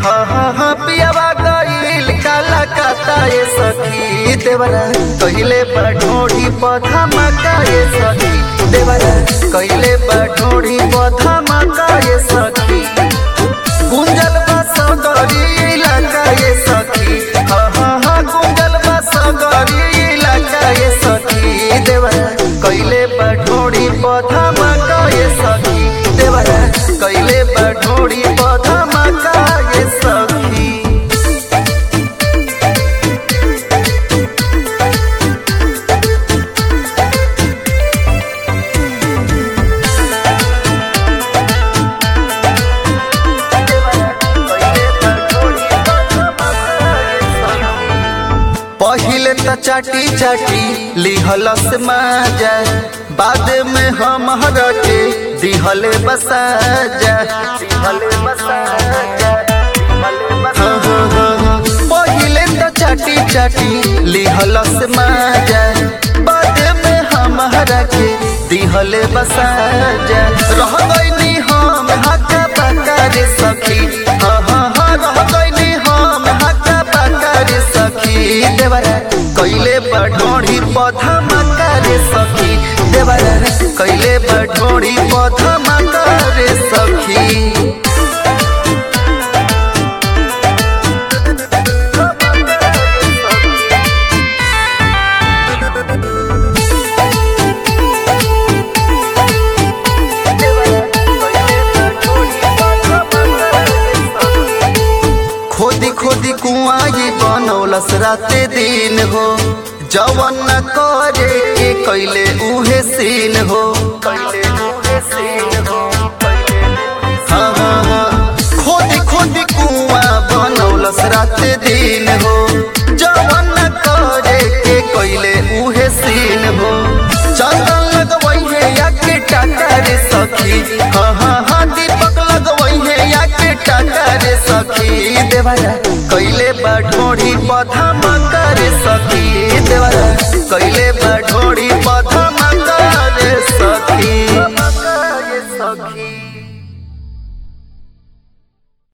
हाँ हाँ हाँ पियावा गईल काला काता ये सखी देवरा कहिले बढोड़ी पधा मका ये सखी देवरा कहिले बढोड़ी पधा मका ये सखी गुंजल बस गरी इलाका ये सखी हाँ हाँ हाँ गुंजल बस गरी इलाका ये सखी देवरा कहिले बढोड़ी पधा मका ये सखी देवरा कहिले बढोड़ी पधा मका ये सखी पहिले त चाटी चाटी लिहलस माजा बाद में हम के दिहले बसाजा दिहले बसाजा हाँ, हाँ, हाँ, हाँ। पहिले त चाटी चाटी लिहलस माजा बाद में हम के दिहले बसाजा रह गईनी हम हका बका रे सखी हाँ हाँ हाँ रह गईनी हम हका बका रे सखी देवरा कैले बढोड़ी पधा मका रे सखी देवरा कैले बढोड़ी पधा मका रे सखी खोदी खोदी कुआं ये बनौलस राते दिन हो जवन न करे के कैले उहे सीन हो कैले उहे सीन हो हाँ हाँ हाँ खोदी खोदी कुआं बनौलस राते दिन हो जवन न करे के कैले उहे सीन हो चंदन लगवई है या के टाटा रे सखी हाँ हाँ हाँ दीपक लगवई है या के टाटा रे सखी देवरा कैले बढोड़ी पधा